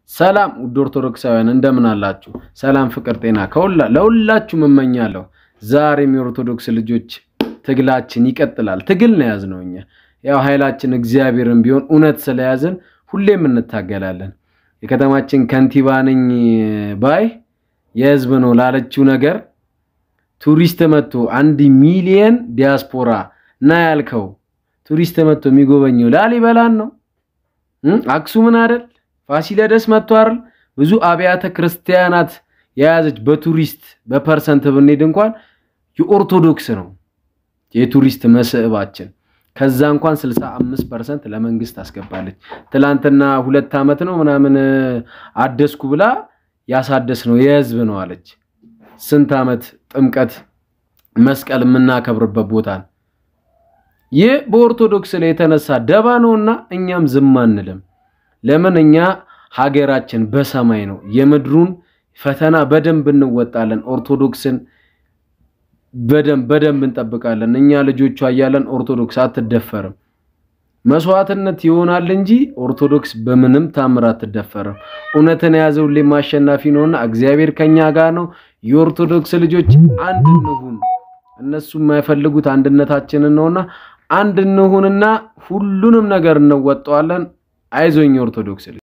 ሰላም ውድ ኦርቶዶክሳውያን እንደምን አላችሁ? ሰላም፣ ፍቅር፣ ጤና ከሁላ ለሁላችሁም እመኛለሁ። ዛሬም የኦርቶዶክስ ልጆች ትግላችን ይቀጥላል። ትግል ነው የያዝነው እኛ ያው ኃይላችን እግዚአብሔርን ቢሆን እውነት ስለያዝን ሁሌም እንታገላለን። የከተማችን ከንቲባ ነኝ ባይ የህዝብ ነው ላለችው ነገር ቱሪስት መጥቶ አንድ ሚሊየን ዲያስፖራ እና ያልከው ቱሪስት መጥቶ የሚጎበኘው ላሊበላን ነው አክሱምን አይደል? ፋሲለደስ መጥቶ አይደል? ብዙ አብያተ ክርስቲያናት የያዘች በቱሪስት በፐርሰንት ብንሄድ እንኳን የኦርቶዶክስ ነው የቱሪስት መስህባችን። ከዛ እንኳን 65 ፐርሰንት ለመንግስት አስገባለች። ትላንትና ሁለት ዓመት ነው ምናምን አደስኩ ብላ ያሳደስ ነው የህዝብ ነው አለች። ስንት ዓመት ጥምቀት መስቀል የምናከብርበት ቦታ ነው። ይህ በኦርቶዶክስ ላይ የተነሳ ደባ ነውና እኛም ዝም አንልም። ለምን እኛ ሀገራችን በሰማይ ነው። የምድሩን ፈተና በደንብ እንወጣለን። ኦርቶዶክስን በደንብ በደንብ እንጠብቃለን። እኛ ልጆቿ እያለን ኦርቶዶክስ አትደፈርም። መስዋዕትነት ይሆናል እንጂ ኦርቶዶክስ በምንም ታምር አትደፈርም። እውነትን የያዘ ሁሌም አሸናፊ ነውና እግዚአብሔር ከኛ ጋር ነው። የኦርቶዶክስ ልጆች አንድ እንሁን። እነሱ የማይፈልጉት አንድነታችንን ነውና አንድ እንሁንና ሁሉንም ነገር እንወጣዋለን። አይዞኝ ኦርቶዶክስ